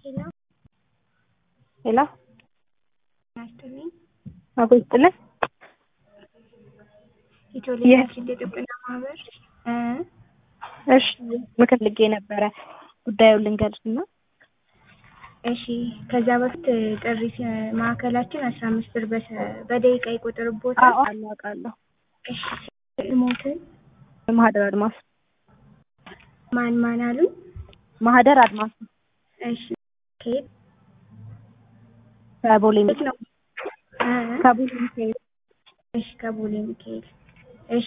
ሄሎ ሄሎ ናስትልኝ አጎ ይስጥልን። ኢትዮሌጋችን የጥብቅና ማህበር እ እሺ ምክር ልጌ ነበረ ጉዳዩን ልንገልጽ እና እሺ ከዛ በፊት ጥሪ ሲ- ማዕከላችን አስራ አምስት ብር በሰ- በደቂቃ ይቆጥርቦታል። አውቃለሁ አውቃለሁ። እሺ ሞትን ማህደር አድማስ ማን ማን አሉ? ማህደር አድማስ እሺ ከየት ከቦሌ የት ነው? እ? ከቦሌ ሚካኤል እሺ ከቦሌ ሚካኤል